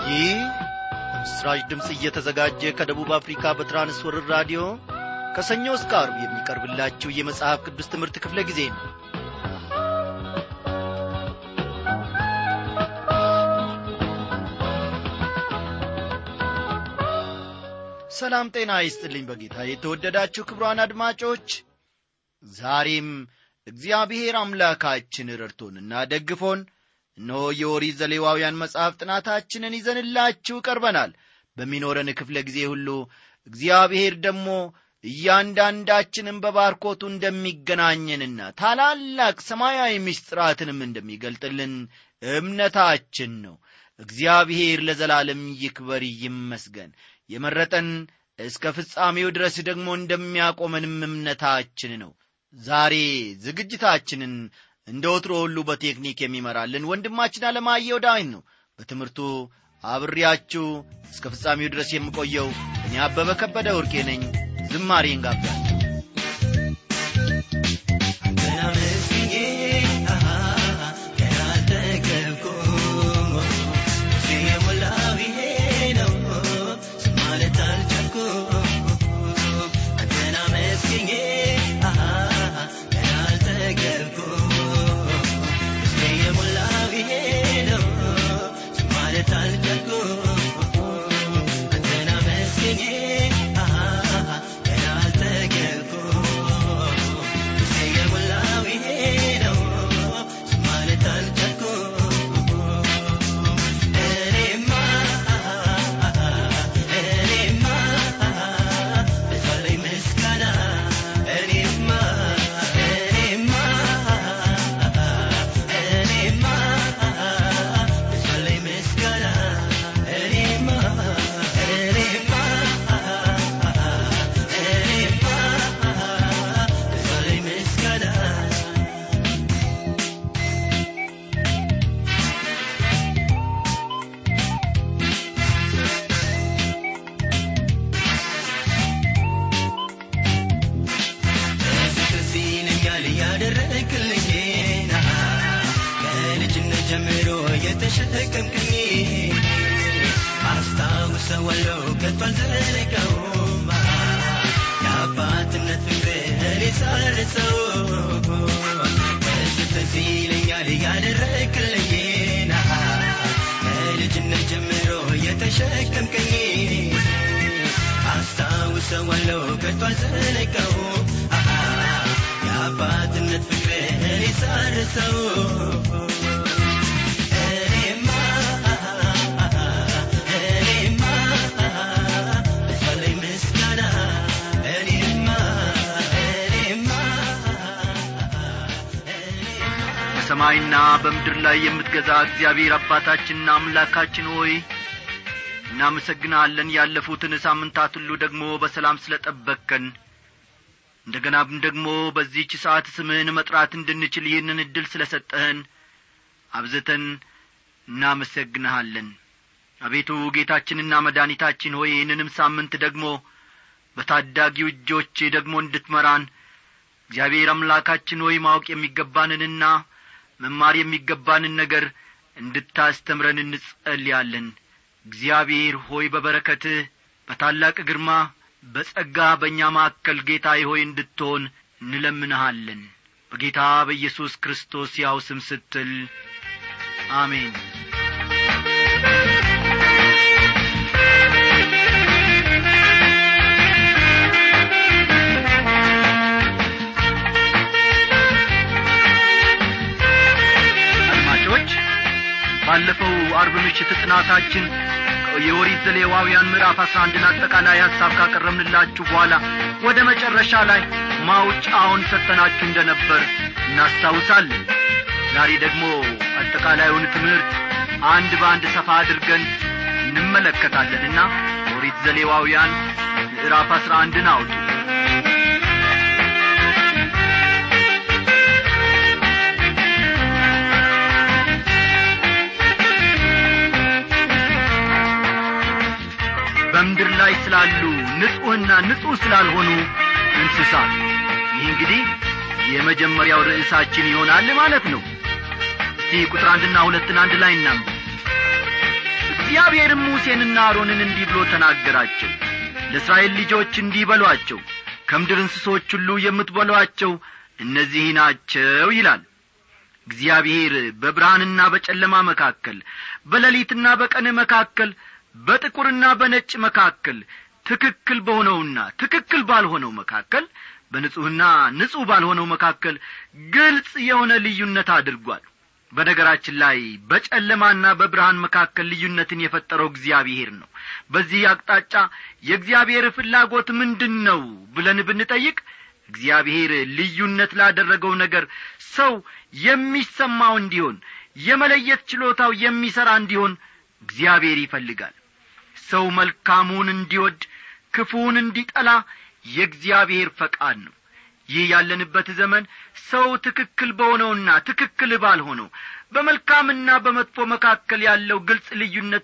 ይህ በምስራች ድምፅ እየተዘጋጀ ከደቡብ አፍሪካ በትራንስወርር ራዲዮ ከሰኞ እስከ አርብ የሚቀርብላችሁ የመጽሐፍ ቅዱስ ትምህርት ክፍለ ጊዜ ነው ሰላም ጤና ይስጥልኝ በጌታ የተወደዳችሁ ክብሯን አድማጮች ዛሬም እግዚአብሔር አምላካችን ረድቶንና ደግፎን እነሆ የኦሪት ዘሌዋውያን መጽሐፍ ጥናታችንን ይዘንላችሁ ቀርበናል በሚኖረን ክፍለ ጊዜ ሁሉ እግዚአብሔር ደግሞ እያንዳንዳችንም በባርኮቱ እንደሚገናኘንና ታላላቅ ሰማያዊ ምስጢራትንም እንደሚገልጥልን እምነታችን ነው እግዚአብሔር ለዘላለም ይክበር ይመስገን የመረጠን እስከ ፍጻሜው ድረስ ደግሞ እንደሚያቆመንም እምነታችን ነው ዛሬ ዝግጅታችንን እንደ ወትሮ ሁሉ በቴክኒክ የሚመራልን ወንድማችን አለማየው ዳዊን ነው በትምህርቱ አብሬያችሁ እስከ ፍጻሜው ድረስ የምቆየው እኔ አበበ ከበደ ወርቄ ነኝ ዝማሬን ጋብዛል አስታውሰዋለሁ ከቶ አልዘነጋውም የአባትነት ፍቅር ሳርሰው ደስ ይለኛል ያደረክልኝና ከልጅነት ጀምሮ የተሸከምከኝ አስታውሰዋለሁ ከቶ አልዘነጋውም የአባትነት ፍቅር ሳርሰው በሰማይና በምድር ላይ የምትገዛ እግዚአብሔር አባታችንና አምላካችን ሆይ እናመሰግናለን ያለፉትን ሳምንታት ሁሉ ደግሞ በሰላም ስለ ጠበቅከን እንደ ገናም ደግሞ በዚህች ሰዓት ስምህን መጥራት እንድንችል ይህንን ዕድል ስለ ሰጠህን አብዝተን እናመሰግንሃለን አቤቱ ጌታችንና መድኃኒታችን ሆይ ይህንንም ሳምንት ደግሞ በታዳጊው እጆች ደግሞ እንድትመራን እግዚአብሔር አምላካችን ሆይ ማወቅ የሚገባንንና መማር የሚገባንን ነገር እንድታስተምረን እንጸልያለን እግዚአብሔር ሆይ በበረከትህ በታላቅ ግርማ በጸጋ በእኛ ማዕከል ጌታዬ ሆይ እንድትሆን እንለምንሃለን በጌታ በኢየሱስ ክርስቶስ ያው ስም ስትል አሜን አድማጮች ባለፈው አርብ ምሽት ጥናታችን የኦሪት ዘሌዋውያን ምዕራፍ አስራ አንድን አጠቃላይ ሐሳብ ካቀረብንላችሁ በኋላ ወደ መጨረሻ ላይ ማውጫውን ሰጠናችሁ እንደ ነበር እናስታውሳለን ዛሬ ደግሞ አጠቃላዩን ትምህርት አንድ በአንድ ሰፋ አድርገን እንመለከታለንና ኦሪት ዘሌዋውያን ምዕራፍ አስራ አንድን አውጡ በምድር ላይ ስላሉ ንጹሕና ንጹሕ ስላልሆኑ እንስሳት ይህ እንግዲህ የመጀመሪያው ርዕሳችን ይሆናል ማለት ነው እስቲ ቁጥር አንድና ሁለትን አንድ ላይ እናንብ እግዚአብሔርም ሙሴንና አሮንን እንዲህ ብሎ ተናገራቸው ለእስራኤል ልጆች እንዲህ በሏቸው ከምድር እንስሶች ሁሉ የምትበሏቸው እነዚህ ናቸው ይላል እግዚአብሔር በብርሃንና በጨለማ መካከል በሌሊትና በቀን መካከል በጥቁርና በነጭ መካከል ትክክል በሆነውና ትክክል ባልሆነው መካከል በንጹሕና ንጹሕ ባልሆነው መካከል ግልጽ የሆነ ልዩነት አድርጓል በነገራችን ላይ በጨለማና በብርሃን መካከል ልዩነትን የፈጠረው እግዚአብሔር ነው በዚህ አቅጣጫ የእግዚአብሔር ፍላጎት ምንድን ነው ብለን ብንጠይቅ እግዚአብሔር ልዩነት ላደረገው ነገር ሰው የሚሰማው እንዲሆን የመለየት ችሎታው የሚሠራ እንዲሆን እግዚአብሔር ይፈልጋል ሰው መልካሙን እንዲወድ ክፉውን እንዲጠላ የእግዚአብሔር ፈቃድ ነው ይህ ያለንበት ዘመን ሰው ትክክል በሆነውና ትክክል ባልሆነው በመልካምና በመጥፎ መካከል ያለው ግልጽ ልዩነት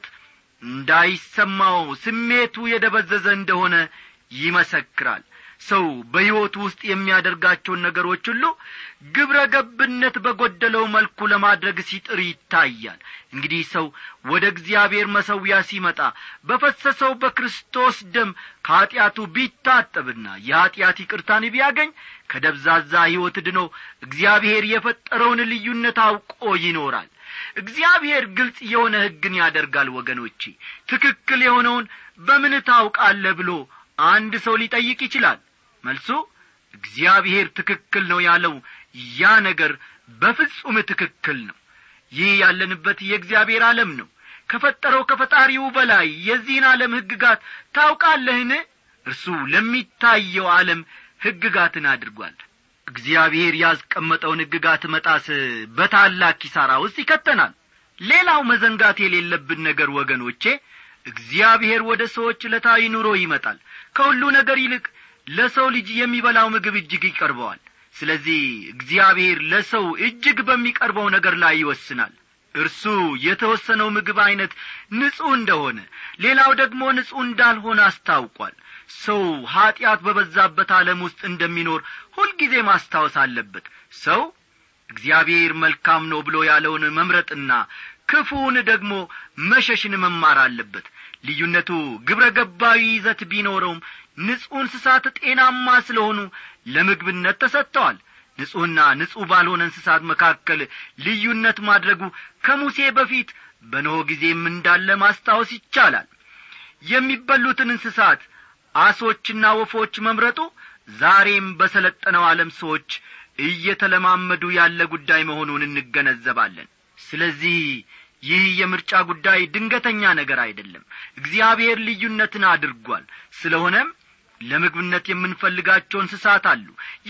እንዳይሰማው ስሜቱ የደበዘዘ እንደሆነ ይመሰክራል ሰው በሕይወቱ ውስጥ የሚያደርጋቸውን ነገሮች ሁሉ ግብረ ገብነት በጐደለው መልኩ ለማድረግ ሲጥር ይታያል እንግዲህ ሰው ወደ እግዚአብሔር መሰዊያ ሲመጣ በፈሰሰው በክርስቶስ ደም ከኀጢአቱ ቢታጠብና የኀጢአት ይቅርታን ቢያገኝ ከደብዛዛ ሕይወት ድኖ እግዚአብሔር የፈጠረውን ልዩነት አውቆ ይኖራል እግዚአብሔር ግልጽ የሆነ ሕግን ያደርጋል ወገኖቼ ትክክል የሆነውን በምን ታውቃለህ ብሎ አንድ ሰው ሊጠይቅ ይችላል መልሱ እግዚአብሔር ትክክል ነው ያለው ያ ነገር በፍጹም ትክክል ነው ይህ ያለንበት የእግዚአብሔር ዓለም ነው ከፈጠረው ከፈጣሪው በላይ የዚህን ዓለም ሕግጋት ታውቃለህን እርሱ ለሚታየው ዓለም ሕግጋትን አድርጓል እግዚአብሔር ያስቀመጠውን ሕግጋት መጣስ በታላቅ ኪሳራ ውስጥ ይከተናል ሌላው መዘንጋት የሌለብን ነገር ወገኖቼ እግዚአብሔር ወደ ሰዎች ዕለታዊ ኑሮ ይመጣል ከሁሉ ነገር ይልቅ ለሰው ልጅ የሚበላው ምግብ እጅግ ይቀርበዋል ስለዚህ እግዚአብሔር ለሰው እጅግ በሚቀርበው ነገር ላይ ይወስናል እርሱ የተወሰነው ምግብ ዐይነት ንጹሕ እንደሆነ ሌላው ደግሞ ንጹሕ እንዳልሆነ አስታውቋል ሰው ኀጢአት በበዛበት ዓለም ውስጥ እንደሚኖር ሁልጊዜ ማስታወስ አለበት ሰው እግዚአብሔር መልካም ነው ብሎ ያለውን መምረጥና ክፉውን ደግሞ መሸሽን መማር አለበት ልዩነቱ ግብረ ገባዊ ይዘት ቢኖረውም ንጹሕ እንስሳት ጤናማ ስለሆኑ ለምግብነት ተሰጥተዋል ንጹሕና ንጹሕ ባልሆነ እንስሳት መካከል ልዩነት ማድረጉ ከሙሴ በፊት በኖሆ ጊዜም እንዳለ ማስታወስ ይቻላል የሚበሉትን እንስሳት አሶችና ወፎች መምረጡ ዛሬም በሰለጠነው ዓለም ሰዎች እየተለማመዱ ያለ ጉዳይ መሆኑን እንገነዘባለን ስለዚህ ይህ የምርጫ ጉዳይ ድንገተኛ ነገር አይደለም እግዚአብሔር ልዩነትን አድርጓል ስለሆነም ለምግብነት የምንፈልጋቸው እንስሳት አሉ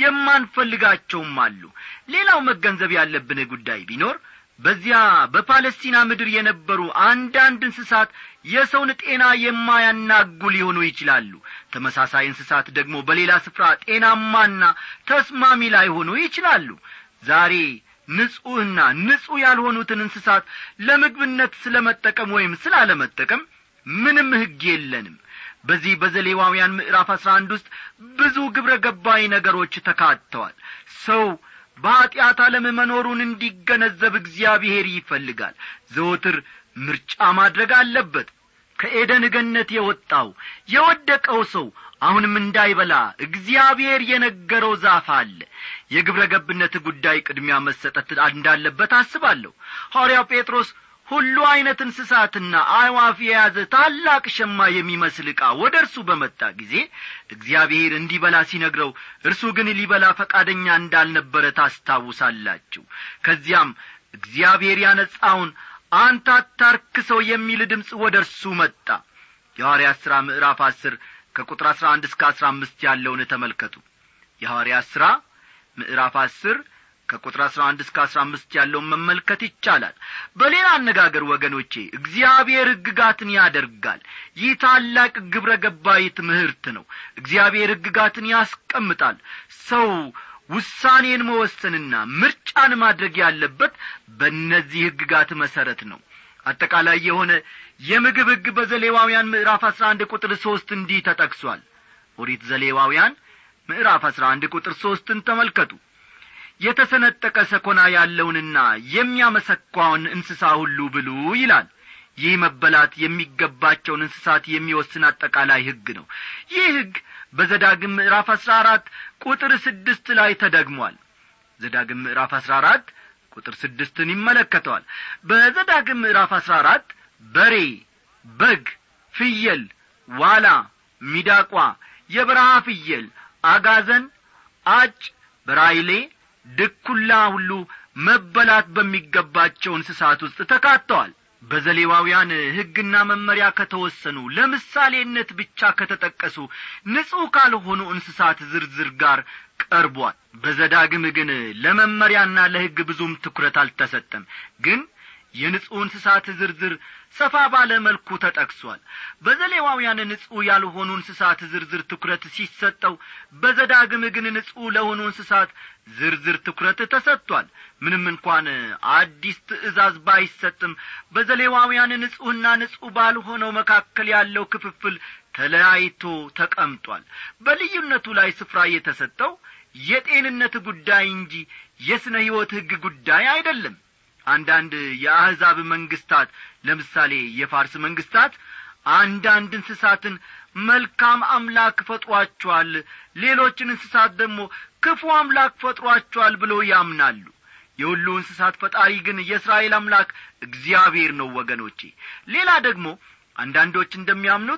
የማንፈልጋቸውም አሉ ሌላው መገንዘብ ያለብን ጉዳይ ቢኖር በዚያ በፓለስቲና ምድር የነበሩ አንዳንድ እንስሳት የሰውን ጤና የማያናጉ ሊሆኑ ይችላሉ ተመሳሳይ እንስሳት ደግሞ በሌላ ስፍራ ጤናማና ተስማሚ ላይሆኑ ይችላሉ ዛሬ ንጹሕና ንጹሕ ያልሆኑትን እንስሳት ለምግብነት ስለ መጠቀም ወይም ስላለመጠቀም ምንም ሕግ የለንም በዚህ በዘሌዋውያን ምዕራፍ አስራ አንድ ውስጥ ብዙ ግብረ ገባይ ነገሮች ተካተዋል ሰው በኀጢአት ዓለም መኖሩን እንዲገነዘብ እግዚአብሔር ይፈልጋል ዘወትር ምርጫ ማድረግ አለበት ከኤደን ገነት የወጣው የወደቀው ሰው አሁንም እንዳይበላ እግዚአብሔር የነገረው ዛፍ አለ የግብረ ገብነት ጉዳይ ቅድሚያ መሰጠት እንዳለበት አስባለሁ ሐዋርያው ጴጥሮስ ሁሉ ዐይነት እንስሳትና አዕዋፍ የያዘ ታላቅ ሸማ የሚመስል ዕቃ ወደ እርሱ በመጣ ጊዜ እግዚአብሔር እንዲበላ ሲነግረው እርሱ ግን ሊበላ ፈቃደኛ እንዳልነበረ ታስታውሳላችሁ ከዚያም እግዚአብሔር ያነጻውን አንተ አታርክሰው የሚል ድምፅ ወደ እርሱ መጣ የሐዋርያት ሥራ ምዕራፍ አስር ከቁጥር አሥራ አንድ እስከ አሥራ አምስት ያለውን ተመልከቱ የሐዋርያት ሥራ ምዕራፍ አስር ከቁጥር አሥራ አንድ እስከ አሥራ አምስት ያለውን መመልከት ይቻላል በሌላ አነጋገር ወገኖቼ እግዚአብሔር ሕግጋትን ያደርጋል ይህ ታላቅ ግብረ ገባይ ትምህርት ነው እግዚአብሔር ሕግጋትን ያስቀምጣል ሰው ውሳኔን መወሰንና ምርጫን ማድረግ ያለበት በእነዚህ ሕግጋት መሠረት ነው አጠቃላይ የሆነ የምግብ ሕግ በዘሌዋውያን ምዕራፍ አሥራ አንድ ቁጥር ሦስት እንዲህ ተጠቅሷል ኦሪት ዘሌዋውያን ምዕራፍ አሥራ አንድ ቁጥር ሦስትን ተመልከቱ የተሰነጠቀ ሰኮና ያለውንና የሚያመሰኳውን እንስሳ ሁሉ ብሉ ይላል ይህ መበላት የሚገባቸውን እንስሳት የሚወስን አጠቃላይ ሕግ ነው ይህ ሕግ በዘዳግም ምዕራፍ አሥራ አራት ቁጥር ስድስት ላይ ተደግሟል ዘዳግም ምዕራፍ አሥራ አራት ቁጥር ስድስትን ይመለከተዋል በዘዳግም ምዕራፍ አሥራ አራት በሬ በግ ፍየል ዋላ ሚዳቋ የበረሃ ፍየል አጋዘን አጭ በራይሌ ድኩላ ሁሉ መበላት በሚገባቸው እንስሳት ውስጥ ተካተዋል በዘሌዋውያን ሕግና መመሪያ ከተወሰኑ ለምሳሌነት ብቻ ከተጠቀሱ ንጹሕ ካልሆኑ እንስሳት ዝርዝር ጋር ቀርቧል በዘዳግም ግን ለመመሪያና ለሕግ ብዙም ትኩረት አልተሰጠም ግን የንጹሕ እንስሳት ዝርዝር ሰፋ ባለ መልኩ ተጠቅሷል በዘሌዋውያን ንጹሕ ያልሆኑ እንስሳት ዝርዝር ትኩረት ሲሰጠው በዘዳግም ግን ንጹሕ ለሆኑ እንስሳት ዝርዝር ትኩረት ተሰጥቷል ምንም እንኳን አዲስ ትእዛዝ ባይሰጥም በዘሌዋውያን ንጹሕና ንጹሕ ባልሆነው መካከል ያለው ክፍፍል ተለያይቶ ተቀምጧል በልዩነቱ ላይ ስፍራ የተሰጠው የጤንነት ጉዳይ እንጂ የሥነ ሕይወት ሕግ ጉዳይ አይደለም አንዳንድ የአሕዛብ መንግስታት ለምሳሌ የፋርስ መንግስታት አንዳንድ እንስሳትን መልካም አምላክ ፈጥሯቸዋል ሌሎችን እንስሳት ደግሞ ክፉ አምላክ ፈጥሯቸዋል ብለው ያምናሉ የሁሉ እንስሳት ፈጣሪ ግን የእስራኤል አምላክ እግዚአብሔር ነው ወገኖቼ ሌላ ደግሞ አንዳንዶች እንደሚያምኑት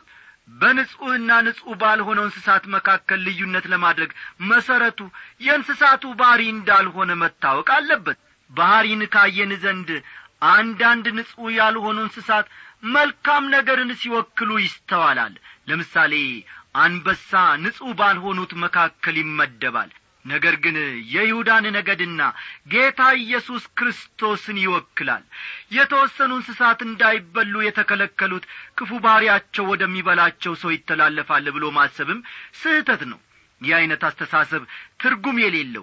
በንጹሕና ንጹሕ ባልሆነው እንስሳት መካከል ልዩነት ለማድረግ መሰረቱ የእንስሳቱ ባሕሪ እንዳልሆነ መታወቅ አለበት ባሕሪን ካየን ዘንድ አንዳንድ ንጹሕ ያልሆኑ እንስሳት መልካም ነገርን ሲወክሉ ይስተዋላል ለምሳሌ አንበሳ ንጹሕ ባልሆኑት መካከል ይመደባል ነገር ግን የይሁዳን ነገድና ጌታ ኢየሱስ ክርስቶስን ይወክላል የተወሰኑ እንስሳት እንዳይበሉ የተከለከሉት ክፉ ባሕሪያቸው ወደሚበላቸው ሰው ይተላለፋል ብሎ ማሰብም ስህተት ነው ይህ ዐይነት አስተሳሰብ ትርጉም የሌለው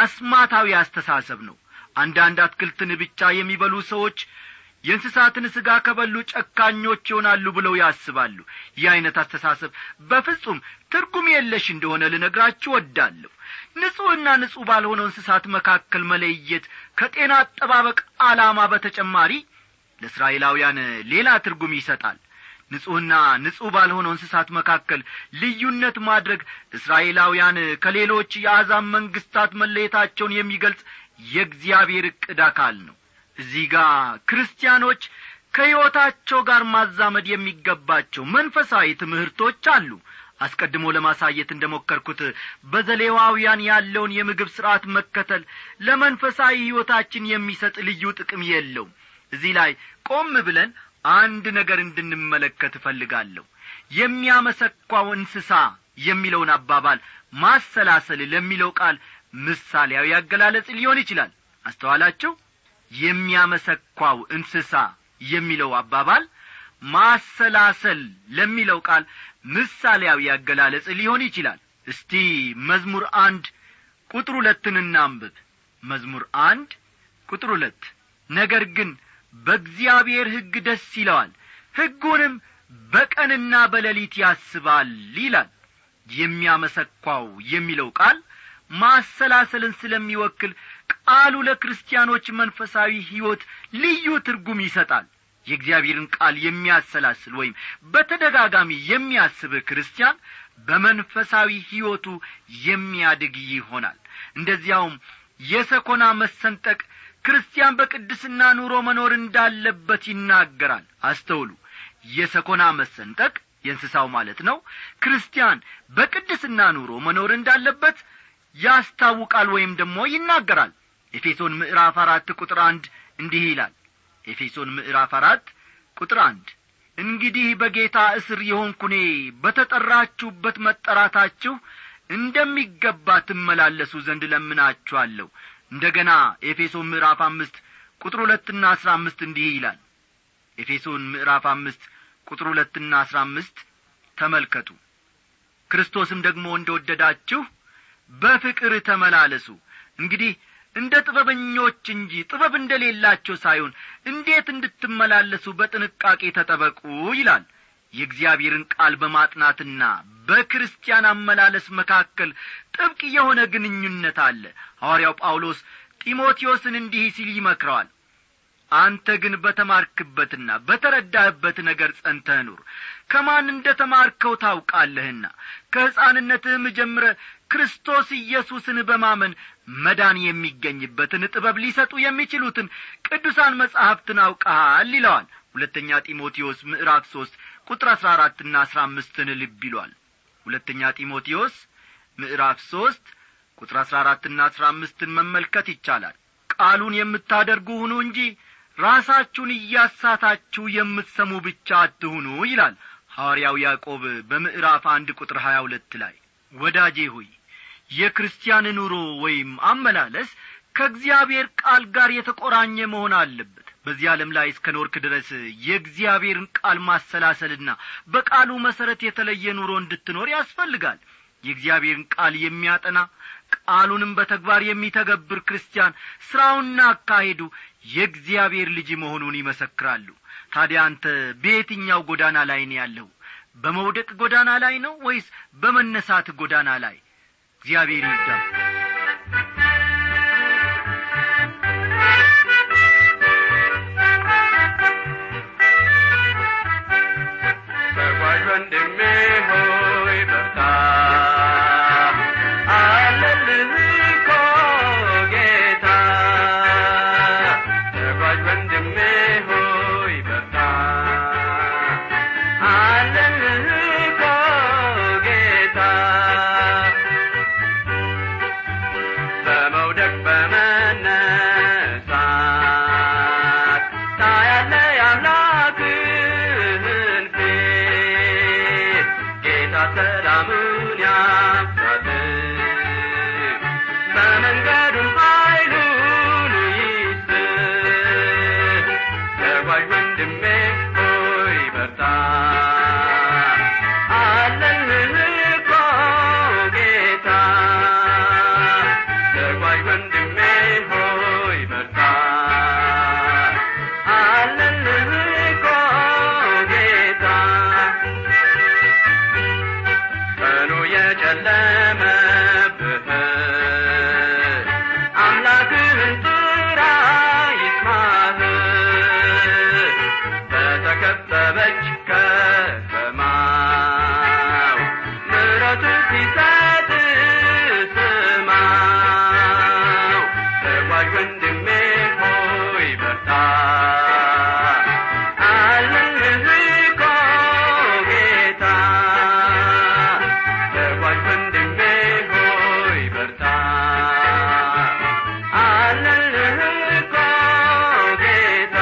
አስማታዊ አስተሳሰብ ነው አንዳንድ አትክልትን ብቻ የሚበሉ ሰዎች የእንስሳትን ሥጋ ከበሉ ጨካኞች ይሆናሉ ብለው ያስባሉ ይህ ዐይነት አስተሳሰብ በፍጹም ትርጉም የለሽ እንደሆነ ልነግራችሁ ወዳለሁ ንጹሕና ንጹሕ ባልሆነው እንስሳት መካከል መለየት ከጤና አጠባበቅ ዓላማ በተጨማሪ ለእስራኤላውያን ሌላ ትርጉም ይሰጣል ንጹሕና ንጹሕ ባልሆነው እንስሳት መካከል ልዩነት ማድረግ እስራኤላውያን ከሌሎች የአሕዛብ መንግስታት መለየታቸውን የሚገልጽ የእግዚአብሔር ዕቅድ አካል ነው እዚህ ጋር ክርስቲያኖች ከሕይወታቸው ጋር ማዛመድ የሚገባቸው መንፈሳዊ ትምህርቶች አሉ አስቀድሞ ለማሳየት እንደ ሞከርኩት በዘሌዋውያን ያለውን የምግብ ሥርዓት መከተል ለመንፈሳዊ ሕይወታችን የሚሰጥ ልዩ ጥቅም የለውም እዚህ ላይ ቆም ብለን አንድ ነገር እንድንመለከት እፈልጋለሁ የሚያመሰኳው እንስሳ የሚለውን አባባል ማሰላሰል ለሚለው ቃል ምሳሌያዊ አገላለጽ ሊሆን ይችላል አስተዋላችሁ የሚያመሰኳው እንስሳ የሚለው አባባል ማሰላሰል ለሚለው ቃል ምሳሌያዊ አገላለጽ ሊሆን ይችላል እስቲ መዝሙር አንድ ቁጥር ሁለትን እናንብብ መዝሙር አንድ ቁጥር ሁለት ነገር ግን በእግዚአብሔር ሕግ ደስ ይለዋል ሕጉንም በቀንና በሌሊት ያስባል ይላል የሚያመሰኳው የሚለው ቃል ማሰላሰልን ስለሚወክል ቃሉ ለክርስቲያኖች መንፈሳዊ ሕይወት ልዩ ትርጉም ይሰጣል የእግዚአብሔርን ቃል የሚያሰላስል ወይም በተደጋጋሚ የሚያስብ ክርስቲያን በመንፈሳዊ ሕይወቱ የሚያድግ ይሆናል እንደዚያውም የሰኮና መሰንጠቅ ክርስቲያን በቅድስና ኑሮ መኖር እንዳለበት ይናገራል አስተውሉ የሰኮና መሰንጠቅ የእንስሳው ማለት ነው ክርስቲያን በቅድስና ኑሮ መኖር እንዳለበት ያስታውቃል ወይም ደግሞ ይናገራል ኤፌሶን ምዕራፍ አራት ቁጥር አንድ እንዲህ ይላል ኤፌሶን ምዕራፍ አራት ቁጥር አንድ እንግዲህ በጌታ እስር የሆንኩኔ በተጠራችሁበት መጠራታችሁ እንደሚገባ ትመላለሱ ዘንድ ለምናችኋለሁ እንደ ገና ኤፌሶን ምዕራፍ አምስት ቁጥር ሁለትና አስራ አምስት እንዲህ ይላል ኤፌሶን ምዕራፍ አምስት ቁጥር ሁለትና አስራ አምስት ተመልከቱ ክርስቶስም ደግሞ እንደ ወደዳችሁ በፍቅር ተመላለሱ እንግዲህ እንደ ጥበበኞች እንጂ ጥበብ እንደሌላቸው ሳይሆን እንዴት እንድትመላለሱ በጥንቃቄ ተጠበቁ ይላል የእግዚአብሔርን ቃል በማጥናትና በክርስቲያን አመላለስ መካከል ጥብቅ የሆነ ግንኙነት አለ ሐዋርያው ጳውሎስ ጢሞቴዎስን እንዲህ ሲል ይመክረዋል አንተ ግን በተማርክበትና በተረዳህበት ነገር ጸንተህ ኑር ከማን እንደ ተማርከው ታውቃለህና ከሕፃንነትህም ጀምረ ክርስቶስ ኢየሱስን በማመን መዳን የሚገኝበትን ጥበብ ሊሰጡ የሚችሉትን ቅዱሳን መጻሕፍትን አውቀሃል ይለዋል ሁለተኛ ጢሞቴዎስ ምዕራፍ ሦስት ቁጥር አሥራ አራትና አሥራ አምስትን ልብ ይሏል ሁለተኛ ጢሞቴዎስ ምዕራፍ ሦስት ቁጥር አሥራ አራትና አሥራ አምስትን መመልከት ይቻላል ቃሉን የምታደርጉ ሁኑ እንጂ ራሳችሁን እያሳታችሁ የምትሰሙ ብቻ አትሁኑ ይላል ሐዋርያው ያዕቆብ በምዕራፍ አንድ ቁጥር ሀያ ሁለት ላይ ወዳጄ ሆይ የክርስቲያን ኑሮ ወይም አመላለስ ከእግዚአብሔር ቃል ጋር የተቆራኘ መሆን አለበት በዚህ ዓለም ላይ እስከ ኖርክ ድረስ የእግዚአብሔርን ቃል ማሰላሰልና በቃሉ መሠረት የተለየ ኑሮ እንድትኖር ያስፈልጋል የእግዚአብሔርን ቃል የሚያጠና ቃሉንም በተግባር የሚተገብር ክርስቲያን ሥራውና አካሄዱ የእግዚአብሔር ልጅ መሆኑን ይመሰክራሉ ታዲያ አንተ በየትኛው ጎዳና ላይ ነው ያለው በመውደቅ ጎዳና ላይ ነው ወይስ በመነሳት ጎዳና ላይ እግዚአብሔር ይርዳል ተጓዥ ወንድሜ ሆይ በርታ አለልህ እኮ ጌታ ተጓዥ ወንድሜ ሆይ በርታ አለልህ እኮ ጌታ በመውደቅ በመነሳት ታያለ የአምላክህን ፊት ጌታ ሰላሙን ያብዛል በመንገዱም ኃይሉን ይስጥ ተጓዥ ወንድሜ ሆይ በርታ አለልህ እኮ ጌታ ተጓዥ ወንድሜ ሆይ በርታ አለልህ እኮ ጌታ ቀኑ የጨለመብህ አምላክህን ጥራ ይስማህ በተከበበች ከተማው ምሕረቱ ሲሰጥ ስማው ተጓዥ ወንድሜ ሆይ በርታ አለልህ እኮ ጌታ ተጓዥ ወንድሜ ሆይ በርታ አለልህ እኮ ጌታ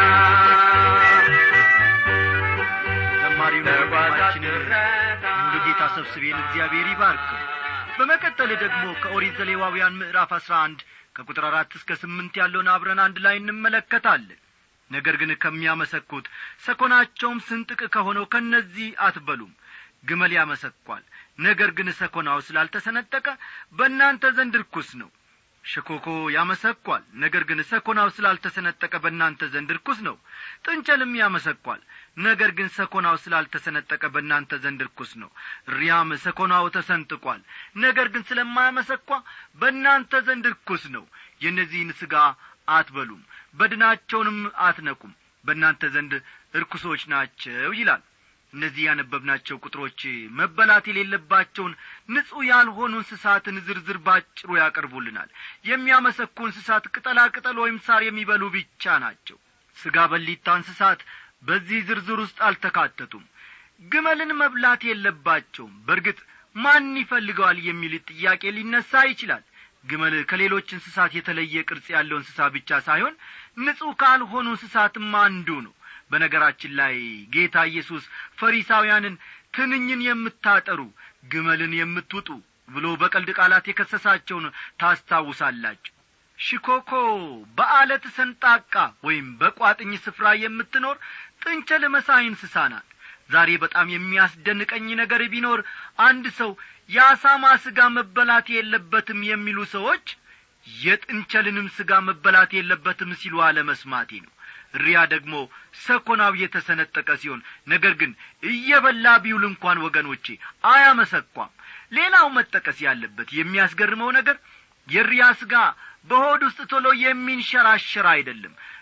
ዘማሪው ወንድማችንን ሙሉ ጌታ ሰብስቤን እግዚአብሔር ይባርክ በመቀጠል ደግሞ ከኦሪት ዘሌዋውያን ምዕራፍ አስራ አንድ ከቁጥር አራት እስከ ስምንት ያለውን አብረን አንድ ላይ እንመለከታለን ነገር ግን ከሚያመሰኩት ሰኮናቸውም ስንጥቅ ከሆነው ከእነዚህ አትበሉም ግመል ያመሰኳል ነገር ግን ሰኮናው ስላልተሰነጠቀ በእናንተ ዘንድ ርኩስ ነው ሸኮኮ ያመሰኳል ነገር ግን ሰኮናው ስላልተሰነጠቀ በእናንተ ዘንድ ርኩስ ነው ጥንቸልም ያመሰኳል ነገር ግን ሰኮናው ስላልተሰነጠቀ በእናንተ ዘንድ ርኩስ ነው ሪያም ሰኮናው ተሰንጥቋል ነገር ግን ስለማያመሰኳ በእናንተ ዘንድ ርኩስ ነው የእነዚህን ሥጋ አትበሉም በድናቸውንም አትነቁም በእናንተ ዘንድ እርኩሶች ናቸው ይላል እነዚህ ያነበብናቸው ቁጥሮች መበላት የሌለባቸውን ንጹሕ ያልሆኑ እንስሳትን ዝርዝር ባጭሩ ያቀርቡልናል የሚያመሰኩ እንስሳት ቅጠላ ቅጠል ወይም ሳር የሚበሉ ብቻ ናቸው ሥጋ በሊታ እንስሳት በዚህ ዝርዝር ውስጥ አልተካተቱም ግመልን መብላት የለባቸውም በርግጥ ማን ይፈልገዋል የሚል ጥያቄ ሊነሳ ይችላል ግመል ከሌሎች እንስሳት የተለየ ቅርጽ ያለው እንስሳ ብቻ ሳይሆን ንጹሕ ካልሆኑ እንስሳትም አንዱ ነው በነገራችን ላይ ጌታ ኢየሱስ ፈሪሳውያንን ትንኝን የምታጠሩ ግመልን የምትውጡ ብሎ በቀልድ ቃላት የከሰሳቸውን ታስታውሳላችሁ ሽኮኮ በአለት ሰንጣቃ ወይም በቋጥኝ ስፍራ የምትኖር ጥንቸል መሳይ እንስሳ ናት ዛሬ በጣም የሚያስደንቀኝ ነገር ቢኖር አንድ ሰው የአሳማ ሥጋ መበላት የለበትም የሚሉ ሰዎች የጥንቸልንም ሥጋ መበላት የለበትም ሲሉ አለመስማቴ ነው ሪያ ደግሞ ሰኮናው የተሰነጠቀ ሲሆን ነገር ግን እየበላ ቢውል እንኳን ወገኖቼ አያመሰኳም ሌላው መጠቀስ ያለበት የሚያስገርመው ነገር የሪያ ሥጋ በሆድ ውስጥ ቶሎ የሚንሸራሸር አይደለም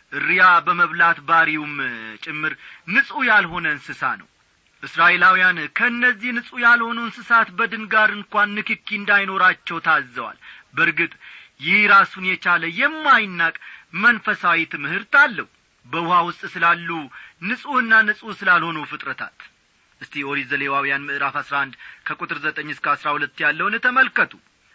እሪያ በመብላት ባሪውም ጭምር ንጹሕ ያልሆነ እንስሳ ነው እስራኤላውያን ከእነዚህ ንጹሕ ያልሆኑ እንስሳት በድን ጋር እንኳን ንክኪ እንዳይኖራቸው ታዘዋል በርግጥ ይህ ራሱን የቻለ የማይናቅ መንፈሳዊ ትምህርት አለው በውሃ ውስጥ ስላሉ ንጹሕና ንጹሕ ስላልሆኑ ፍጥረታት እስቲ ኦሪት ዘሌዋውያን ምዕራፍ አስራ አንድ ከቁጥር ዘጠኝ እስከ አስራ ሁለት ያለውን ተመልከቱ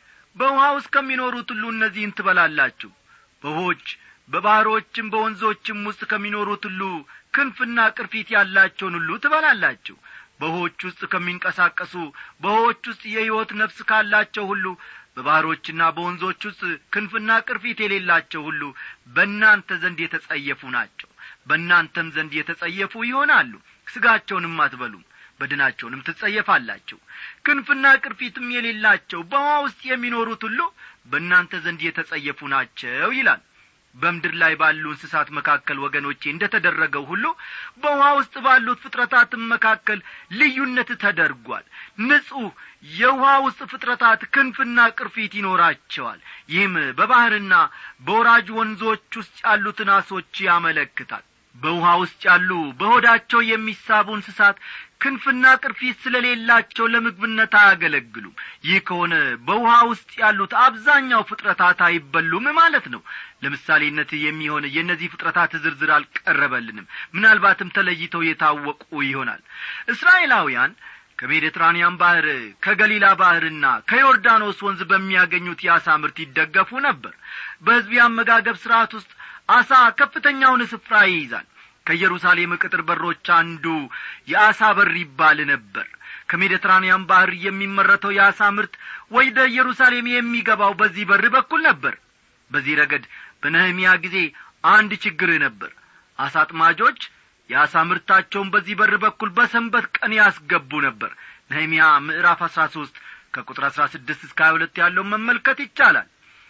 በውሃ ውስጥ ከሚኖሩት ሁሉ እነዚህን ትበላላችሁ በውሆች በባሕሮችም በወንዞችም ውስጥ ከሚኖሩት ሁሉ ክንፍና ቅርፊት ያላቸውን ሁሉ ትበላላችሁ በውሆች ውስጥ ከሚንቀሳቀሱ በውሆች ውስጥ የሕይወት ነፍስ ካላቸው ሁሉ በባሕሮችና በወንዞች ውስጥ ክንፍና ቅርፊት የሌላቸው ሁሉ በእናንተ ዘንድ የተጸየፉ ናቸው በእናንተም ዘንድ የተጸየፉ ይሆናሉ ሥጋቸውንም አትበሉም በድናቸውንም ትጸየፋላችሁ ክንፍና ቅርፊትም የሌላቸው በውሃ ውስጥ የሚኖሩት ሁሉ በእናንተ ዘንድ የተጸየፉ ናቸው ይላል በምድር ላይ ባሉ እንስሳት መካከል ወገኖቼ እንደ ተደረገው ሁሉ በውሃ ውስጥ ባሉት ፍጥረታትም መካከል ልዩነት ተደርጓል ንጹሕ የውሃ ውስጥ ፍጥረታት ክንፍና ቅርፊት ይኖራቸዋል ይህም በባሕርና በወራጅ ወንዞች ውስጥ ያሉትን አሶች ያመለክታል በውሃ ውስጥ ያሉ በሆዳቸው የሚሳቡ እንስሳት ክንፍና ቅርፊት ስለሌላቸው ለምግብነት አያገለግሉም ይህ ከሆነ በውሃ ውስጥ ያሉት አብዛኛው ፍጥረታት አይበሉም ማለት ነው ለምሳሌነት የሚሆን የእነዚህ ፍጥረታት ዝርዝር አልቀረበልንም ምናልባትም ተለይተው የታወቁ ይሆናል እስራኤላውያን ከሜዲትራንያን ባሕር ከገሊላ ባሕርና ከዮርዳኖስ ወንዝ በሚያገኙት የአሳ ምርት ይደገፉ ነበር በሕዝብ የአመጋገብ ሥርዓት ውስጥ አሳ ከፍተኛውን ስፍራ ይይዛል ከኢየሩሳሌም ቅጥር በሮች አንዱ የአሳ በር ይባል ነበር ከሜዲትራንያን ባሕር የሚመረተው የአሳ ምርት ወደ ኢየሩሳሌም የሚገባው በዚህ በር በኩል ነበር በዚህ ረገድ በነህምያ ጊዜ አንድ ችግር ነበር አሳ አጥማጆች የአሳ ምርታቸውን በዚህ በር በኩል በሰንበት ቀን ያስገቡ ነበር ነህምያ ምዕራፍ አሥራ ሦስት ከቁጥር አሥራ ስድስት እስከ ሀያ ሁለት ያለውን መመልከት ይቻላል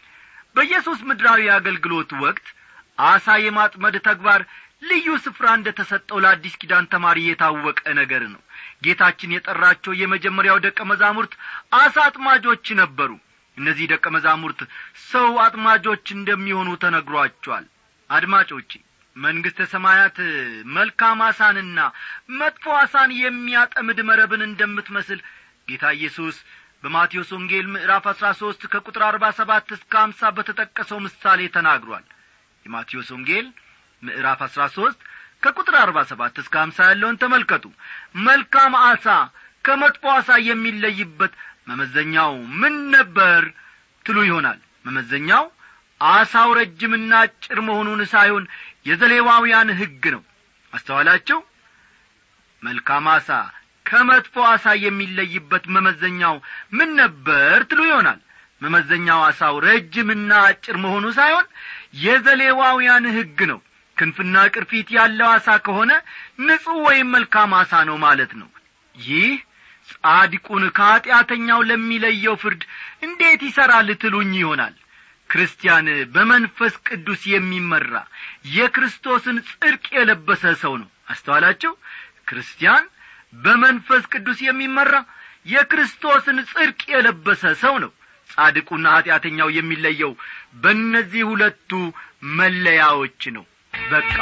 በኢየሱስ ምድራዊ አገልግሎት ወቅት አሳ የማጥመድ ተግባር ልዩ ስፍራ እንደ ተሰጠው ለአዲስ ኪዳን ተማሪ የታወቀ ነገር ነው ጌታችን የጠራቸው የመጀመሪያው ደቀ መዛሙርት አሳ አጥማጆች ነበሩ እነዚህ ደቀ መዛሙርት ሰው አጥማጆች እንደሚሆኑ ተነግሯቸዋል አድማጮቼ መንግሥተ ሰማያት መልካም አሳንና መጥፎ አሳን የሚያጠምድ መረብን እንደምትመስል ጌታ ኢየሱስ በማቴዎስ ወንጌል ምዕራፍ አሥራ ሦስት ከቁጥር አርባ ሰባት እስከ አምሳ በተጠቀሰው ምሳሌ ተናግሯል የማቴዎስ ወንጌል ምዕራፍ አሥራ ሦስት ከቁጥር አርባ ሰባት እስከ አምሳ ያለውን ተመልከቱ መልካም አሳ ከመጥፎ አሳ የሚለይበት መመዘኛው ምን ነበር ትሉ ይሆናል መመዘኛው አሳው ረጅምና አጭር መሆኑን ሳይሆን የዘሌዋውያን ሕግ ነው አስተዋላችሁ መልካም አሳ ከመጥፎ አሳ የሚለይበት መመዘኛው ምን ነበር ትሉ ይሆናል መመዘኛው አሳው ረጅምና አጭር መሆኑ ሳይሆን የዘሌዋውያን ሕግ ነው ክንፍና ቅርፊት ያለው አሳ ከሆነ ንጹሕ ወይም መልካም አሳ ነው ማለት ነው ይህ ጻድቁን ከኀጢአተኛው ለሚለየው ፍርድ እንዴት ይሠራል ትሉኝ ይሆናል ክርስቲያን በመንፈስ ቅዱስ የሚመራ የክርስቶስን ጽድቅ የለበሰ ሰው ነው አስተዋላችሁ ክርስቲያን በመንፈስ ቅዱስ የሚመራ የክርስቶስን ጽድቅ የለበሰ ሰው ነው ጻድቁና ኀጢአተኛው የሚለየው በእነዚህ ሁለቱ መለያዎች ነው በቃ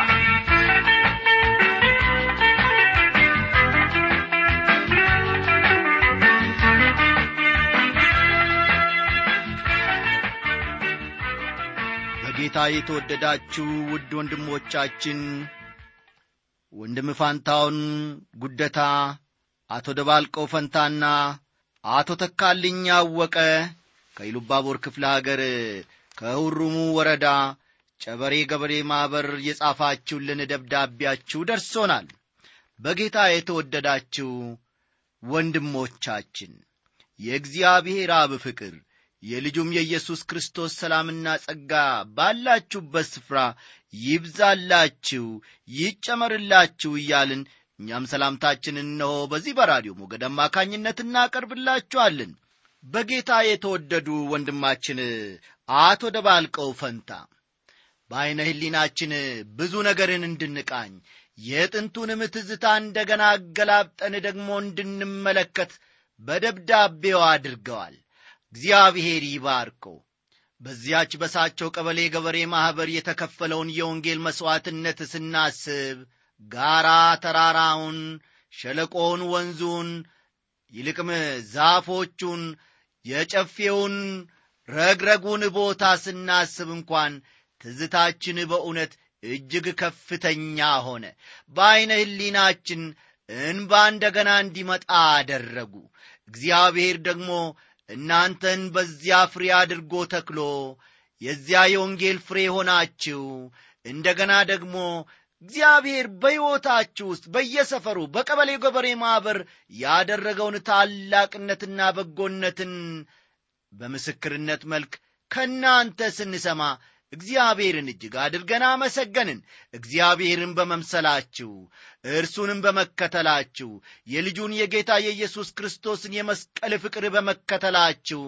በጌታ የተወደዳችሁ ውድ ወንድሞቻችን ወንድም ፋንታውን ጉደታ አቶ ደባልቀው ፈንታና አቶ ተካልኝ አወቀ ከኢሉባቦር ክፍለ አገር ከሁሩሙ ወረዳ ጨበሬ ገበሬ ማኅበር የጻፋችሁልን ደብዳቤያችሁ ደርሶናል በጌታ የተወደዳችሁ ወንድሞቻችን የእግዚአብሔር አብ ፍቅር የልጁም የኢየሱስ ክርስቶስ ሰላምና ጸጋ ባላችሁበት ስፍራ ይብዛላችሁ ይጨመርላችሁ እያልን እኛም ሰላምታችን እነሆ በዚህ በራዲዮ ሞገድ አማካኝነት እናቀርብላችኋለን በጌታ የተወደዱ ወንድማችን አቶ ደባልቀው ፈንታ በዐይነ ሕሊናችን ብዙ ነገርን እንድንቃኝ የጥንቱንም ትዝታ እንደገና አገላብጠን ደግሞ እንድንመለከት በደብዳቤው አድርገዋል እግዚአብሔር ይባርከው በዚያች በሳቸው ቀበሌ ገበሬ ማኅበር የተከፈለውን የወንጌል መሥዋዕትነት ስናስብ ጋራ ተራራውን፣ ሸለቆውን፣ ወንዙን፣ ይልቅም ዛፎቹን፣ የጨፌውን ረግረጉን ቦታ ስናስብ እንኳን ትዝታችን በእውነት እጅግ ከፍተኛ ሆነ። በዐይነ ሕሊናችን እንባ እንደገና እንዲመጣ አደረጉ። እግዚአብሔር ደግሞ እናንተን በዚያ ፍሬ አድርጎ ተክሎ የዚያ የወንጌል ፍሬ ሆናችሁ እንደገና ደግሞ እግዚአብሔር በሕይወታችሁ ውስጥ በየሰፈሩ በቀበሌ ገበሬ ማኅበር ያደረገውን ታላቅነትና በጎነትን በምስክርነት መልክ ከእናንተ ስንሰማ እግዚአብሔርን እጅግ አድርገን አመሰገንን። እግዚአብሔርን በመምሰላችሁ እርሱንም በመከተላችሁ የልጁን የጌታ የኢየሱስ ክርስቶስን የመስቀል ፍቅር በመከተላችሁ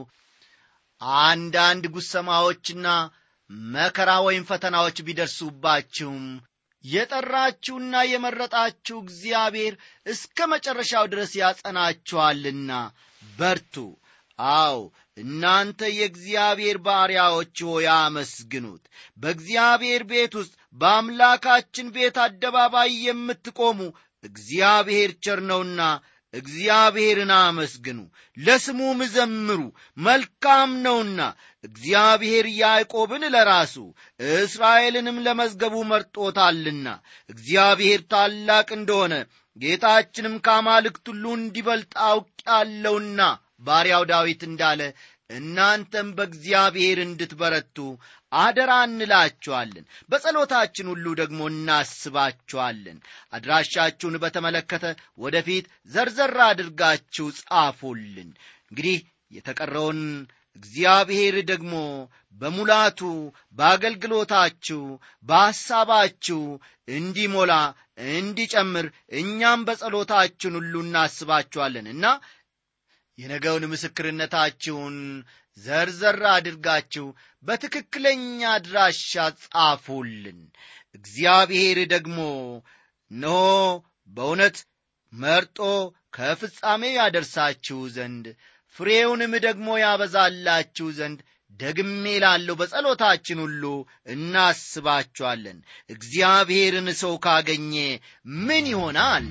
አንዳንድ ጉሰማዎችና መከራ ወይም ፈተናዎች ቢደርሱባችሁም የጠራችሁና የመረጣችሁ እግዚአብሔር እስከ መጨረሻው ድረስ ያጸናችኋልና በርቱ። አዎ እናንተ የእግዚአብሔር ባሪያዎች ሆይ አመስግኑት። በእግዚአብሔር ቤት ውስጥ በአምላካችን ቤት አደባባይ የምትቆሙ እግዚአብሔር ቸር ነውና እግዚአብሔርን አመስግኑ፣ ለስሙም ዘምሩ፣ መልካም ነውና። እግዚአብሔር ያዕቆብን ለራሱ እስራኤልንም ለመዝገቡ መርጦታልና። እግዚአብሔር ታላቅ እንደሆነ ጌታችንም ከአማልክት ሁሉ እንዲበልጥ አውቄአለሁና ባሪያው ዳዊት እንዳለ እናንተም በእግዚአብሔር እንድትበረቱ አደራ እንላችኋለን። በጸሎታችን ሁሉ ደግሞ እናስባችኋለን። አድራሻችሁን በተመለከተ ወደፊት ዘርዘር አድርጋችሁ ጻፉልን። እንግዲህ የተቀረውን እግዚአብሔር ደግሞ በሙላቱ በአገልግሎታችሁ፣ በሐሳባችሁ እንዲሞላ እንዲጨምር እኛም በጸሎታችን ሁሉ እናስባችኋለን እና የነገውን ምስክርነታችሁን ዘርዘር አድርጋችሁ በትክክለኛ አድራሻ ጻፉልን። እግዚአብሔር ደግሞ እነሆ በእውነት መርጦ ከፍጻሜ ያደርሳችሁ ዘንድ ፍሬውንም ደግሞ ያበዛላችሁ ዘንድ ደግሜ ላለው በጸሎታችን ሁሉ እናስባችኋለን። እግዚአብሔርን ሰው ካገኘ ምን ይሆናል?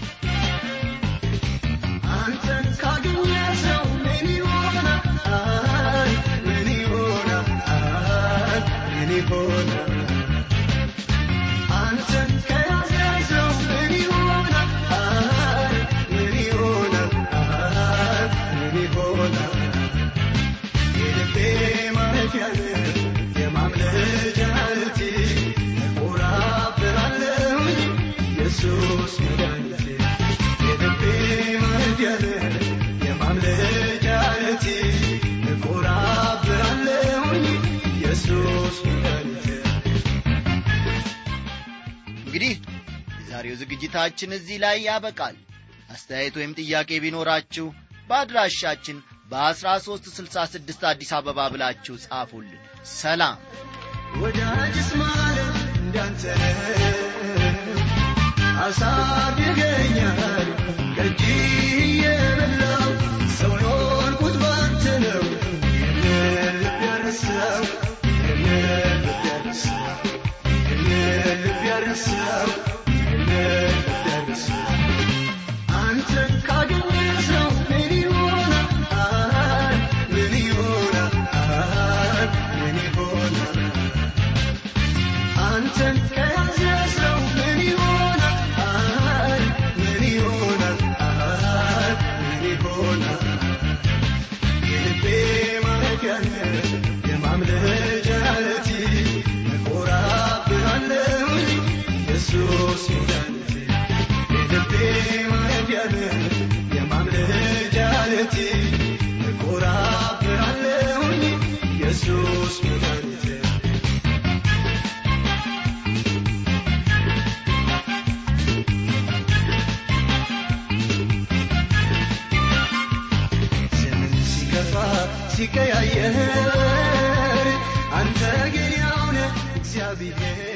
አንተን ካገኘ ሰው ምን ይሆናል? ምን ይሆናል? ምን ይሆናል? አንተን ከያዘ ሰው ምን ይሆናል? ምን ይሆናል? ምን ይሆናል? የልቤ ማረፊያ የማምለጫ ዓለቴ እኮራብሃለሁኝ ኢየሱስ መድኃኒቴ የልቤ ማረፊያ የማምለጫ ዓለቴ እኮራብሃለሁኝ ኢየሱስ መድኃኒቴ እንግዲህ የዛሬው ዝግጅታችን እዚህ ላይ ያበቃል። አስተያየት ወይም ጥያቄ ቢኖራችሁ በአድራሻችን በ1366 አዲስ አበባ ብላችሁ ጻፉልን። ሰላም። ወዳጅስ ማለት እንዳንተ አሳድገኛል ከእጅ የበላው ሰው የሆንኩት ባንተ ነው ይህንን ልብ ያረሳው ይህንን ልብ ያረሳው ይህንን ልብ ያረሳው ይህንን ልብ ያረሳው አንተን ካገኘ ሰው ምን ይሆናል? ምን ይሆናል? ምን ይሆናል? አንተን ከያዘ ሰው ምን ይሆናል? ምን ይሆናል? ምን ይሆናል? የልቤ ማረፊያ ነህ፣ የማምለጫ ዓለቴ፣ እኮራብሃለሁኝ ኢየሱስ መድኃኒቴ። የልቤ ማረፊያ ነህ፣ የማምለጫ ዓለቴ፣ እኮራብሃለሁኝ ኢየሱስ መድኃኒቴ። ዘመን ሲከፋ ሲቀያየር አንተ ግን ያው ነህ እግዚአብሔር